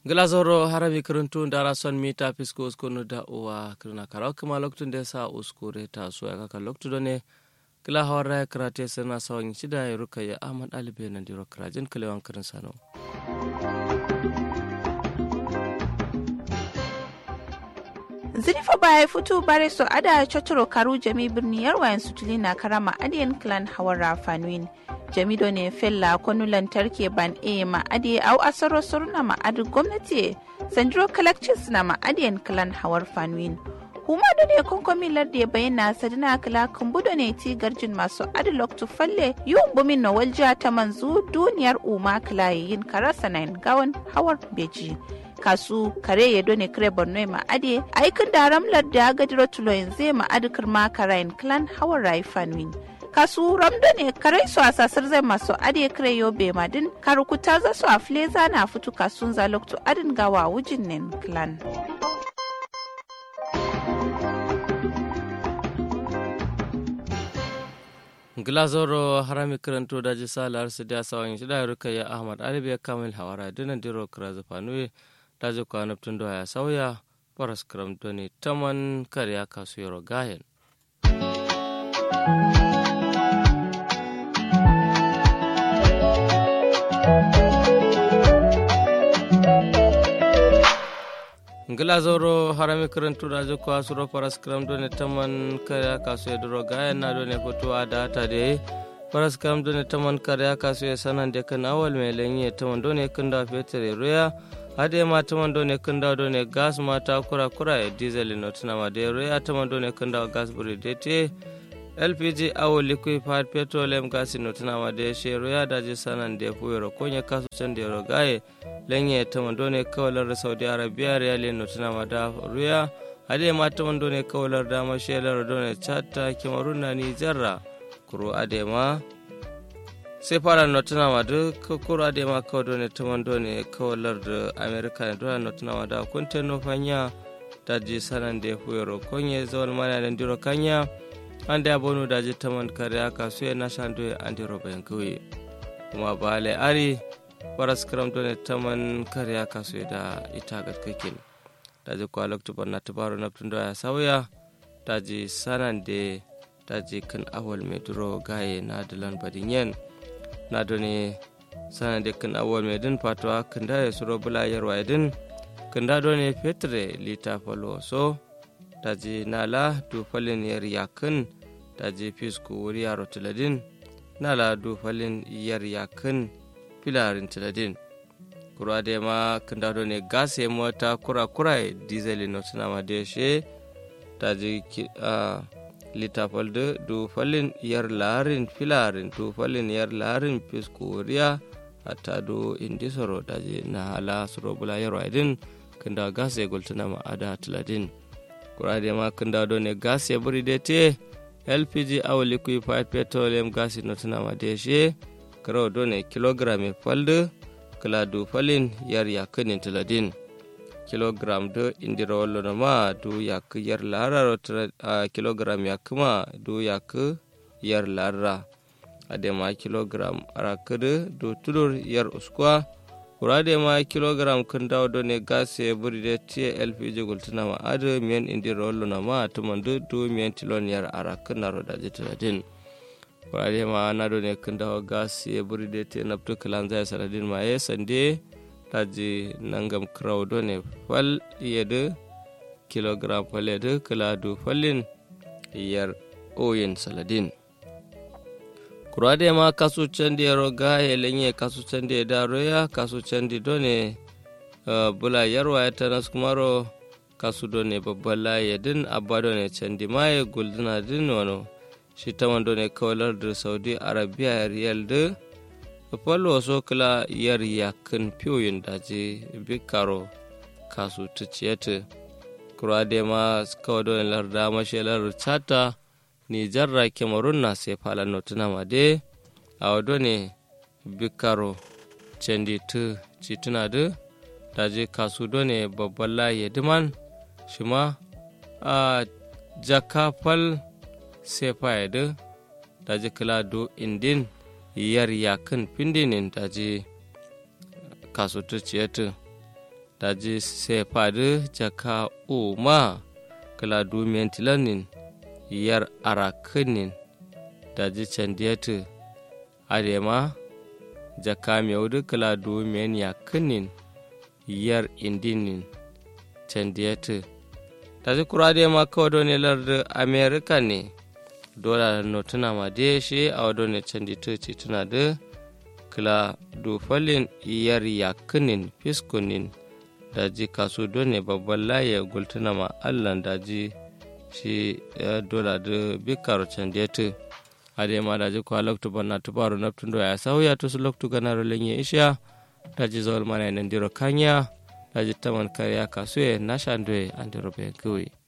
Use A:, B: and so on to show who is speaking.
A: glazoro harami kiruntu dara son mita fisko uskunu da uwa kirna karaw kuma loktun da sa uskure ta so ya kaka loktu done kila hawara ya karate sana sawan shida ya ruka ya ahmad alibe na diro krajin kilewan kirin sano
B: zirifa baya fito bare so ada chotoro karu jami birni yarwayan sutuli na karama adiyan clan hawara fanuin jami ne fella kwanu lantarki ban e ma adi au asaro suruna ma adi gwamnati sandro collections na ma adiyan clan hawar fanuin huma da ne konkomi lardi ya bayyana sadina kala kumbudo ne ti garjin masu adilok tu falle yiwun bumin na walja ta manzu duniyar umma kala yin karasa nain gawan hawar beji kasu kare ya done kare borno ma ade aikin da ramlar da gadiro tuloyin zai ma adikar ma karayin clan hawar rai fanwin kasu ramdo ne kare su a sasar zai masu ade kare yobe madin karukuta za su a fleza na fitu kasun zaloktu adin gawa wujin nen clan.
A: glazoro harami karanto daji salar su da sawan shida ya ruka ya ahmad alibi kamil hawara dinan diro kira zafanue daji kwanab tun ya sauya paras kram doni taman karya kasu yaro gayen ngila zoro harami karantu daji kwa suro paras kram doni taman karya kasu yaro gayen na doni fitowa da ta da paras kram doni taman karya kasu ya sanan da kan awal mai lenye taman doni kan da fetere roya hade ma taman ne kunda do ne gas mata kura kura e diesel no tuna ma de roya taman do ne kunda gas buri de te lpg awo liquefied petroleum gas no tuna ma de she roya da je sanan de fuyoro konya kasu can de ro gaye lenye taman do ne kawalar saudi arabia real no tuna ma da roya hade ma taman do ne kawalar da ma shelar do ne chatta kimarun na ni jarra kuro ade ma sai fara notuna ma duk kura da ma kawo dole ta man dole kawalar da amerika ne dole notuna ma da kunte no fanya da ji sanan da ya fuye rokonye zawal mana da ndiro kanya an da ya bonu da ji ta man kare aka su na shan doye an diro bayan kawai kuma ba le ari faras karam dole ta man kare aka su da ita gatkakin da ji kwa loktubar na tubaru na tun ya sauya da ji sanan da da ji kan awal mai duro gaye na dalan badinyen na doni sana de kan awol me din patwa kanda ya suro bula yarwa din kanda doni petre lita falo so taji nala du falin yar yakin taji fisku wuri yaro tiladin nala du falin yar yakin filarin tiladin kura de ma kanda doni gas ya mota kura kura diesel no tuna ma de she taji uh, littafal da dufalin yar larin filarin dufalin yar larin fiskoriya hatta do indi soro daje na hala soro bula yaro adin kanda gas ya gultuna ma ada tiladin kurade ma kanda do ne gas ya buri de te lpg aw liquefied petroleum gas no tuna ma de she karo do ne kilogram falde kala dufalin yar yakinin tiladin kilogram do indira wallo ma du yak yar lara a kilogram yak ma du yak yar lara ade ma kilogram arakede do tudur yar uskwa kurade ma kilogram kun dawo do ne gase buri de tie lpg gultuna ma ade mien indira wallo ma tuman du du mien tilon yar arak naro da jitadin kurade ma na do ne kun dawo gase buri de tie naptu kalan zai saradin ma ye sande taji nangam crowdo ne fal yede kilogram fal yede kiladu falin yar oyin saladin kurade ma kasu candi roga yelenye kasu candi daro ya kasu candi done uh, bula yarwa ya tanas kumaro kasu done babbala yedin abba done candi maye gulduna din wano shi taman done kawalar da saudi arabia riyal de fal waso kila yar yakin piyoyin daji bikaro kasu tuciyete kura de ma kawo don larda mashelar chata ni jarra kemarun na sai falan notuna ma de a wado ne bikaro cendi tu cituna de daji kasu done babban laye diman shi ma a jaka fal sai fa daji kila do indin yar yakin pindinin daji kasutu ciyatu daji sefadu jaka uma kala dumiyan tilanin yar arakinin daji candiyatu adema jaka mewudu kala dumiyan yakinin yar indinin candiyatu daji kurade ma kawado ne lardu amerika ne dola no tuna ma de shi a wado ne canditu ci tuna da kila dufalin yar yakinin fiskunin daji kasu done babban laye gultuna ma allan daji shi dola da bikar canditu ade ma daji kwa loktu banna tubaru naftun do ya sauya to su loktu ganaro lenye isha daji zawal mana nan diro kanya daji taman kariya kasu ya nashandoe andiro be gui